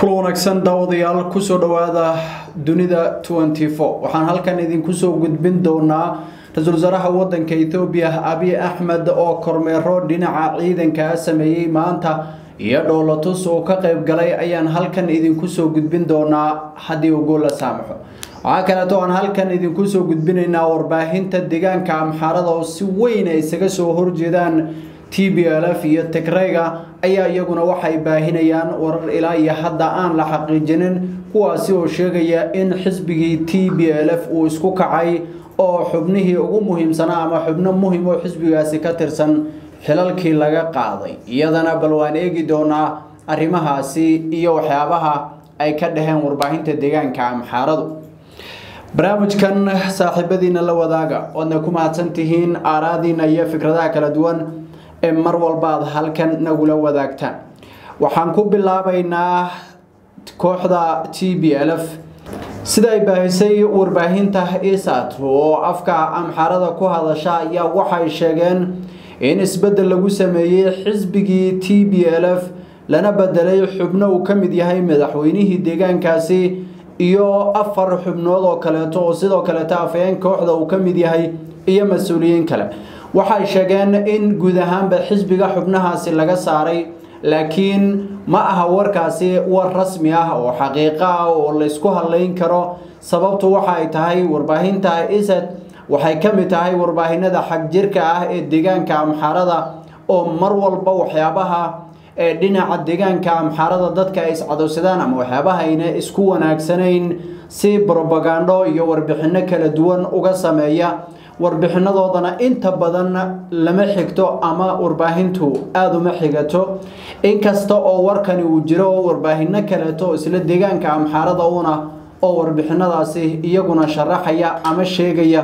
wanaagsan daawadayaal kusoo dhowaada dunida waxaan halkan idinku soo gudbin doonaa ra-iisul wasaaraha wadanka ethoobiya abiy axmed oo kormeero dhinaca ciidankaa sameeyey maanta iyo dhoolatus uu ka qayb galay ayaan halkan idinku soo gudbin doonaa haddii uu gool la saamaxo waxaa kaleeto aan halkan idinku soo gudbinaynaa warbaahinta deegaanka amxaarada oo si weyn ay isaga soo horjeedaan t b l f iyo tigreyga ayaa iyaguna waxay baahinayaan warar ilaa iyo hadda aan la xaqiijinin kuwaasi oo sheegaya in xisbigii t b l f uu isku kacay oo xubnihii ugu muhiimsanaa ama xubno muhim oo xisbigaasi ka tirsan xilalkii laga qaaday iyadana bal waan eegi doonaa arrimahaasi iyo waxyaabaha ay ka dhaheen warbaahinta deegaanka amxaaradu barnaamijkan saaxiibadiina la wadaaga oodna ku mahadsan tihiin aaraadiina iyo fikradaha kala duwan ee mar walba aad halkan nagula wadaagtaan waxaan ku bilaabaynaa kooxda t b l f sida ay baahisay warbaahinta isat oo afka amxaarada ku hadasha ayaa waxay sheegeen in isbeddel lagu sameeyey xisbigii t b l f lana bedelay xubno uu ka mid yahay madaxweynihii deegaankaasi iyo afar xubnood oo kaleeto oo sidoo kaleeto afayeen kooxda uu ka mid yahay iyo mas-uuliyiin kale waxay sheegeen in guud ahaanba xisbiga xubnahaasi laga saaray laakiin ma aha warkaasi war rasmi ah oo xaqiiqo ah oo laysku hadlayn karo sababtu waxa ay tahay warbaahinta isad waxay ka mid tahay warbaahinada xagjirka ah ee deegaanka amxaarada oo mar walba waxyaabaha ee dhinaca deegaanka amxaarada dadka ay iscadowsadaan ama waxyaabaha ayna isku wanaagsanayn si brobagando iyo warbixino kala duwan uga sameeya warbixinadoodana inta badan lama xigto ama warbaahintu aada uma xigato inkasta oo warkani uu jiro warbaahino kaleeto isla deegaanka amxaarada una oo warbixinadaasi iyaguna sharaxaya ama sheegaya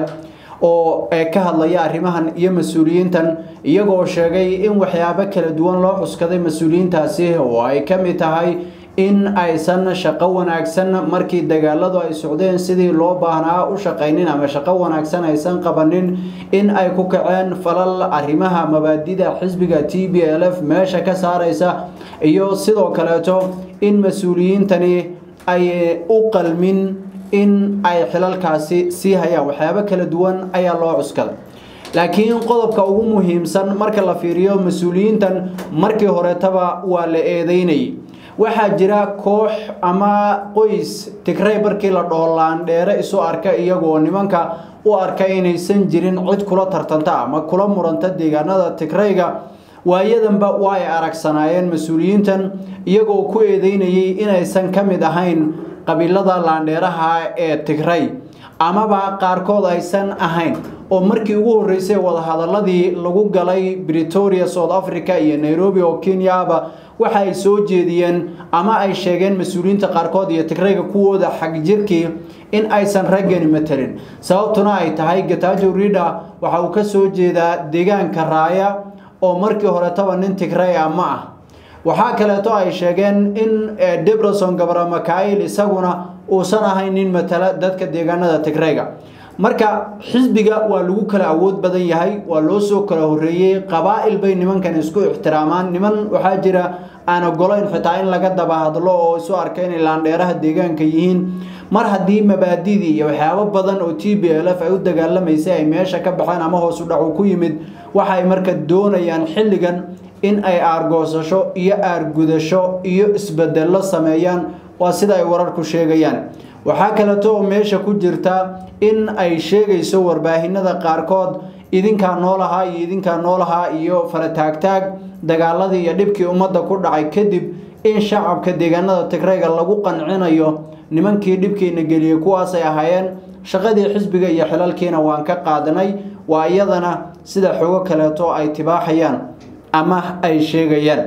oo ka hadlaya arrimahan iyo mas-uuliyiintan iyagoo sheegay in waxyaabo kala duwan loo cuskaday mas-uuliyiintaasi oo ay ka mid tahay in aysan shaqo wanaagsan markii dagaaladu ay socdeen sidii loo baahnaa u shaqaynin ama shaqo wanaagsan aysan qabanin in ay ku kaceen falal arrimaha mabaadida xisbiga t b l f meesha ka saaraysa iyo sidoo kaleeto in mas-uuliyiintani ay u qalmin in ay xilalkaasi sii hayaan waxyaabo kala duwan ayaa loo cuskaday laakiin qodobka ugu muhiimsan marka la fiiriyo mas-uuliyiintan markii horetaba waa la eedeynayay waxaa jira koox ama qoys tigrey markii la dhaho laandheere isu arka iyagoo nimanka u arka inaysan jirin cid kula tartanta ama kula muranta deegaanada tigreyga waayadanba waa ay aragsanaayeen mas-uuliyiintan iyagoo ku eedeynayay inaysan ka mid ahayn qabiilada laandheeraha ee tigrey amaba qaarkood aysan ahayn oo markii ugu horreysay wadahadaladii lagu galay britoria south africa iyo nairobi oo kenyaaba waxa ay soo jeediyeen ama ay sheegeen mas-uuliyiinta qaarkood iyo tigreyga kuwooda xagjirkii in aysan raggani matelin sababtuna ay tahay gatajo rida waxa uu ka soo jeedaa deegaanka raaya oo markii horetaba nin tigrey ah ma ah waxaa kaleeto ay sheegeen in debreson gabra makail isaguna uusan ahayn nin matala dadka deegaanada tigreyga marka xisbiga waa lagu kala awood badan yahay waa loo soo kala horeeyey qabaa-il bay nimankan isku ixtiraamaan niman waxaa jira aan ogolayn xitaa in laga daba hadlo oo isu arka inay laandheeraha deegaanka yihiin mar haddii mabaadidii iyo waxyaabo badan oo t b l f ay u dagaalamaysay ay meesha ka baxeen ama hoos u dhacu ku yimid waxay marka doonayaan xilligan in ay aargoosasho iyo aargudasho iyo isbedello sameeyaan waa sida ay wararku sheegayaan waxaa kaleeto oo meesha ku jirta in ay sheegayso warbaahinada qaarkood idinkaa noolahaa iyo idinkaa noolahaa iyo farataagtaag dagaaladii iyo dhibkii ummadda ku dhacay kadib in shacabka deegaanada tigreyga lagu qancinayo nimankii dhibkiina geliyey kuwaasay ahaayeen shaqadii xisbiga iyo xilalkiina waan ka qaadanay waa iyadana sida xogo kaleeto ay tibaaxayaan ama ay sheegayaan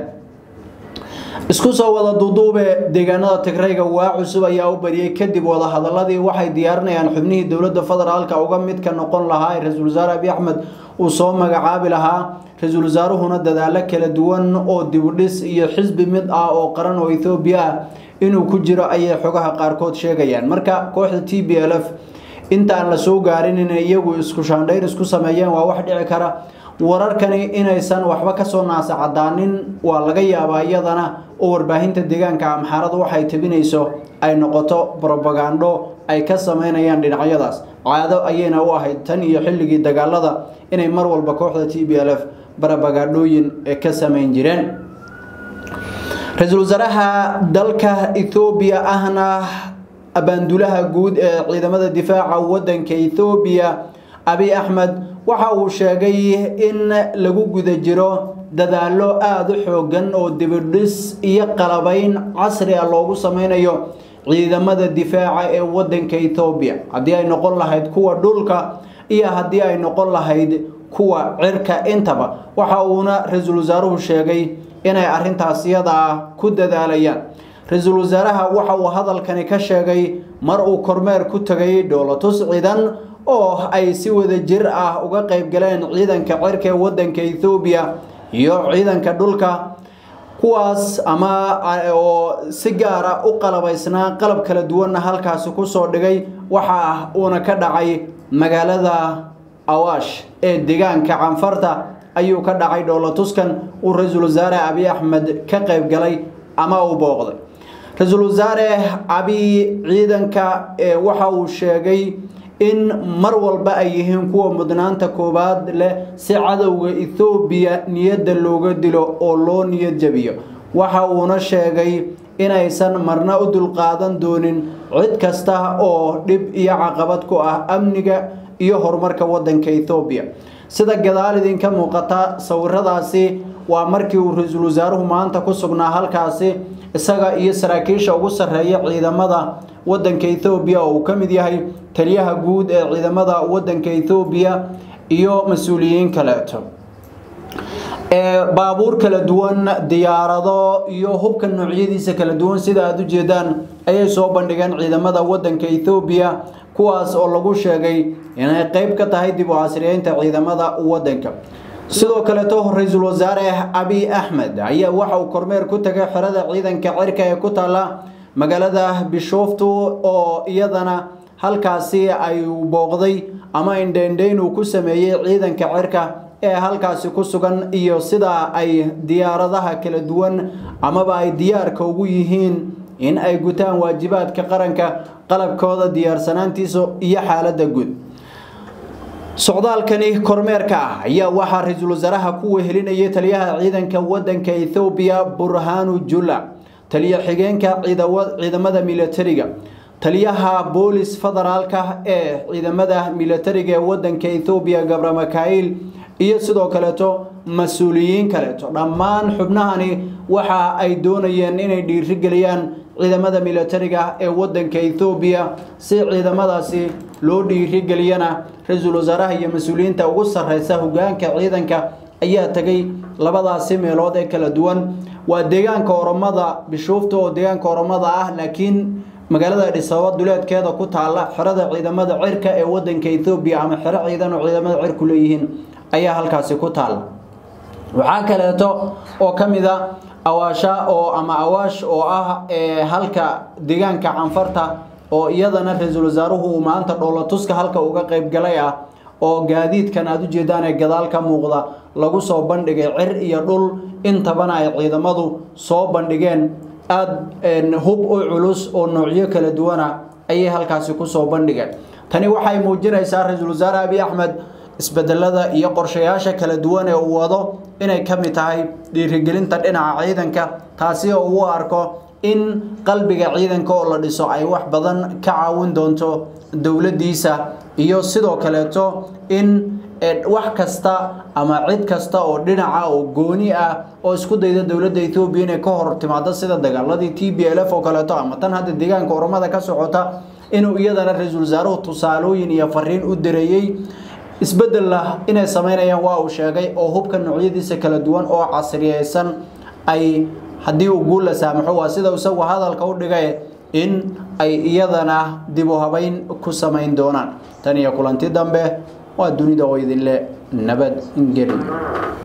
isku soo wada duuduube deegaanada tigreyga waa cusub ayaa u bariyey kadib wadahadaladii waxay diyaarinayaan xubnihii dowladda federaalka uga midka noqon lahaa ee ra-iisul wasaare abiy axmed uu soo magacaabi lahaa ra-iisul wasaaruhuna dadaalo kala duwan oo dibudhis iyo xisbi mid ah oo qaran oo ethoobiya ah inuu ku jiro ayay xogaha qaarkood sheegayaan marka kooxda t b l f inta aan la soo gaarin inay iyagu isku shaandhayn isku sameeyeen waa wax dhici kara wararkani inaysan waxba kasoo naasacadaanin waa laga yaabaa iyadana oo warbaahinta deegaanka amxaarada waxay tabinayso ay noqoto brobagando ay ka sameynayaan dhinacyadaas caado ayayna u ahayd tan iyo xilligii dagaalada inay mar walba kooxda t b l f brobagandhooyin ka sameyn jireen ra-iisul wasaaraha dalka ethoobiya ahna abaandulaha guud ee ciidamada difaaca wadanka ethoobiya abiy axmed waxa uu sheegay in lagu guda jiro dadaalo aada u xoogan oo dibidhis iyo qalabayn casri ah loogu sameynayo ciidamada difaaca ee wadanka ethoobiya haddii ay noqon lahayd kuwa dhulka iyo haddii ay noqon lahayd kuwa cirka intaba waxa uuna ra-iisul wasaaruhu sheegay inay arintaas iyada ah ku dadaalayaan ra-iisul wasaaraha waxa uu hadalkani ka sheegay mar uu kormeer ku tegay dhoolatus ciidan oo ay si wada jir ah uga qayb galeen ciidanka cirka ee wadanka ethoobiya iyo ciidanka dhulka kuwaas ama oo si gaara u qalabaysnaa qalab kala duwanna halkaasi kusoo dhigay waxa uuna ka dhacay magaalada awaash ee deegaanka canfarta ayuu ka dhacay dhoolatuskan uu ra-iisul wasaare abiy axmed ka qayb galay ama uu booqday ra-iisul wasaare abiy ciidanka waxa uu sheegay in mar walba ay yihiin kuwa mudnaanta koowaad leh si cadowga ethoobiya niyadda looga dilo oo loo niyad jabiyo waxa uuna sheegay inaysan marna u dulqaadan doonin cid kasta oo dhib iyo caqabad ku ah amniga iyo horumarka wadanka ethoobiya sida gadaal idinka muuqata sawiradaasi waa markii uu ra-iisul wasaaruhu maanta ku sugnaa halkaasi isaga iyo saraakiisha ugu sarreeya ciidamada wadanka ethoobiya oo uu ka mid yahay taliyaha guud ee ciidamada wadanka ethoobiya iyo mas-uuliyiin kaleeto baabuur kala duwan diyaarado iyo hubka noocyadiisa kala duwan sida aada u jeedaan ayay soo bandhigeen ciidamada wadanka ethoobiya kuwaas oo lagu sheegay inay qeyb ka tahay dib u casriyeynta ciidamada wadanka sidoo kaleeto ra-iisul wasaare abiy axmed ayaa waxa uu kormeer ku tagay xerada ciidanka cirka ee ku taala magaalada bishooftu oo iyadana halkaasi ay booqday ama indheindheyn uu ku sameeyey ciidanka cirka ee halkaasi ku sugan iyo sida ay diyaaradaha kala duwan amaba ay diyaarka ugu yihiin in ay gutaan waajibaadka qaranka qalabkooda diyaarsanaantiisa iyo xaaladda guud socdaalkani kormeerka ah ayaa waxaa ra-iisul wasaaraha ku wehelinayay taliyaha ciidanka wadanka ethoobiya burhanu jula taliya xigeenka ciidamada militariga taliyaha boolis federaalka ee ciidamada militariga ee wadanka ethoobiya gabra makail iyo sidoo kaleeto mas-uuliyiin kaleeto dhammaan xubnahani waxa ay doonayeen inay dhiirigeliyaan ciidamada militariga ee wadanka ethoobiya si ciidamadaasi loo dhiirigeliyana ra-iisul wasaaraha iyo mas-uuliyiinta ugu sarreysa hogaanka ciidanka ayaa tegay labadaasi meelood ee kala duwan waa deegaanka oromada bishuufta oo deegaanka oromada ah laakiin magaalada adhisababa duleedkeeda ku taala xerada ciidamada cirka ee wadanka ethoobiya ama xero ciidan oo ciidamada cirku leeyihiin ayaa halkaasi ku taala waxaa kaleeto oo ka mid a awaasha oo ama awaash oo ah halka deegaanka canfarta oo iyadana ra-iisul wasaaruhu uu maanta dhoolatuska halka uga qayb galay ah oo gaadiidkan aada u jeedaan ee gadaal ka muuqda lagu soo bandhigay cir iyo dhul intabana ay ciidamadu soo bandhigeen aada hub u culus oo noocyo kala duwana ayay halkaasi kusoo bandhigeen tani waxay muujinaysaa ra-iisul wasaare abiy axmed isbedelada iyo qorshayaasha kala duwan ee uu wado inay ka mid tahay dhiirigelinta dhinaca ciidanka taasi oo uu arko in qalbiga ciidanka oo la dhiso ay wax badan ka caawin doonto dowladdiisa iyo sidoo kaleeto in wax kasta ama cid kasta oo dhinaca oo gooni ah oo isku dayda dowladda Ethiopia inay ka hor timaado sida dagaaladii TPLF oo kaleeto ama tan hadda deegaanka Oromada ka socota inuu iyadana ra'iisul wasaaruhu tusaalooyin iyo fariin u direeyay isbedel lah inay sameynayaan waa uu sheegay oo hubka noocyadiisa kala duwan oo casriyeysan ay haddii uu guul la saamaxo waa sida isagu hadalka u dhigay in ay iyadana dib u habayn ku samayn doonaan tan iyo kulanti dambe waa dunida oo idinle nabad ingeli